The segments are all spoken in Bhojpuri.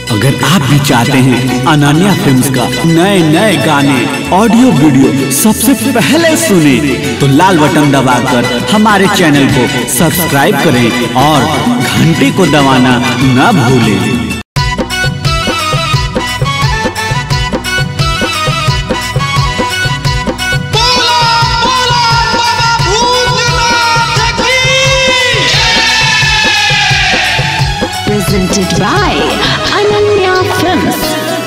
अगर आप भी चाहते हैं अनन्या फिल्म्स का नए नए गाने ऑडियो वीडियो सबसे पहले सुने तो लाल बटन दबाकर हमारे चैनल को सब्सक्राइब करें और घंटी को दबाना न भूलें बोला बोला बाबा भूतनाथ की presented by Ananya Films.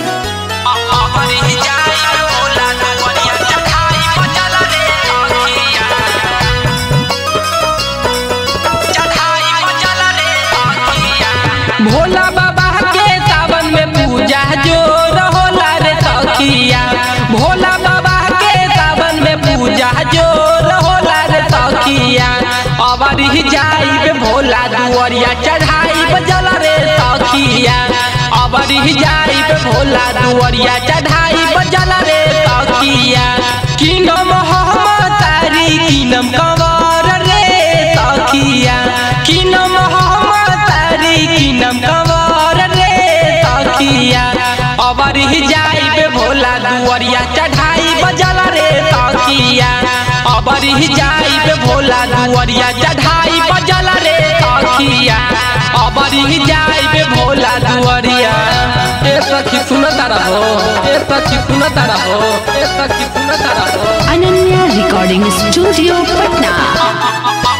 Bhola बाबा के सावन में पूजा जोर होला रे सखिया भोला बाबा के सावन में पूजा जोर होला रे सखिया अबर ही जाई भोला दुआरिया चढ़ाई बजल रे सखिया अबर ही जाई भोला दुआरिया चढ़ाई बजल रे सखिया किनम हम तारी किनम कंवर रे सखिया किनम हम तारी किनम कंवर रे सखिया अबर ही जाई भोला दुआरिया चढ़ाई बजल रे सखिया अबर ही जाई भोला दुआरिया चढ़ाई बजल रे सखिया अबर ही जाई भोला दुआरिया ए सखी सुनता रहो ए सखी सुनता रहो ए सखी सुनता रहो Ananya Recording Studio, Patna.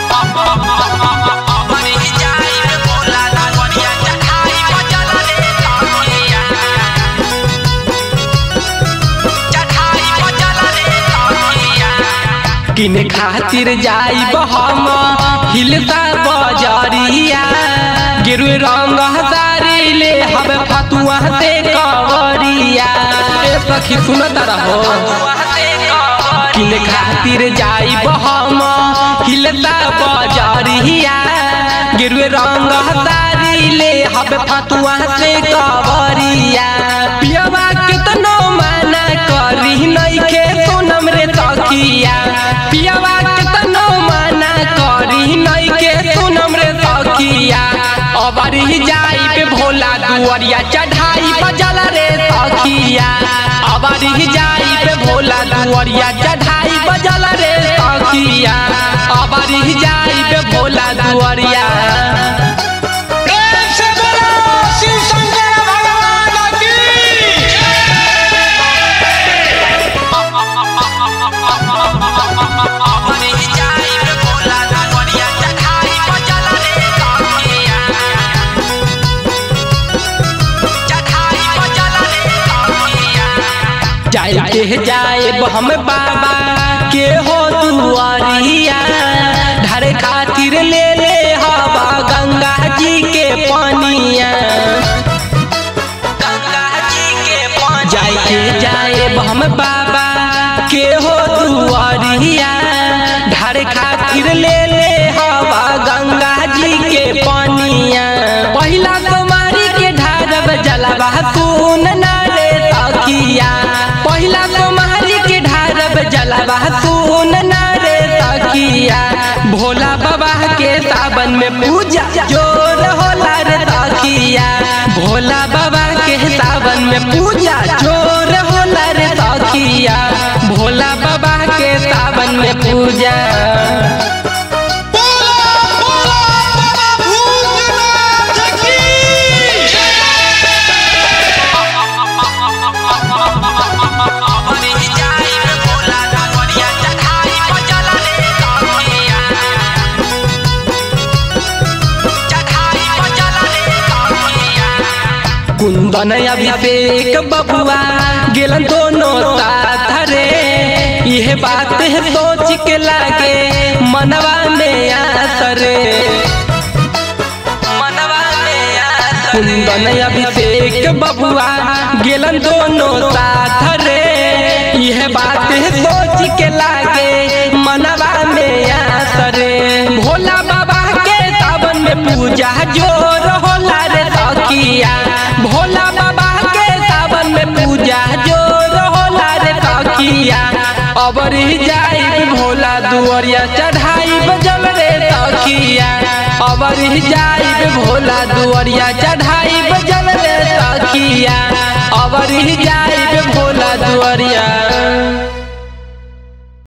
किने खातिर जाइब हम हिलता बजरिया गिरु रंग हजारी ले हब फतुआ से कवरिया ए सखी सुनता रहो किने खातिर जाइब हम हिलता बजरिया गिरु रंग हजारी ले हब फतुआ से कवरिया पियवा कितनो माना करी नइखे सोनम रे सखिया पियवा कितनो माना करी नइखे सोनम रे सखिया अबर ही जाई पे भोला दुआरिया चढ़ाई बजल रे सखिया अबर ही जाई पे भोला दुआरिया चढ़ाई बजल रे सखिया अबर ही जाई पे भोला दुआरिया प्रेम से बोलो शिव शंकर भगवान की जाए के जाए हम बाबा के हो दुआरिया ढारे खातिर ले ले हवा गंगा जी के पानिया जाए के जाए हम बाबा के हो दुआरिया ढारे खातिर ले ले हवा गंगा जी के पानिया पहिला कुमारी के ढारब जलवा सुन ना रे सखिया पहिला कुमारी के ढारब जलवा सुन ना रे सखिया भोला बाबा के सावन में पूजा जोर होला रे सखिया भोला बाबा के सावन में पूजा जोर होला रे सखिया भोला बाबा के सावन में पूजा बोला बोला बाबा भूतनाथ की कुंदन अभिषेक बबुआ गेलन दोनों साथ रे यह बात है सोच के लागे मनवा में आसरे कुंदन अभिषेक बबुआ गेलन दोनों साथ रे यह बात है सोच के लागे मनवा में आसरे भोला बाबा के सावन में पूजा जोर होला रे सखिया भोला बाबा के सावन में पूजा जोर होला रे सखिया अबर ही जाई भोला दुआरिया चढ़ाई बजल रे सखिया अबर ही जाई भोला दुआरिया चढ़ाई बजल रे सखिया अबरी जाई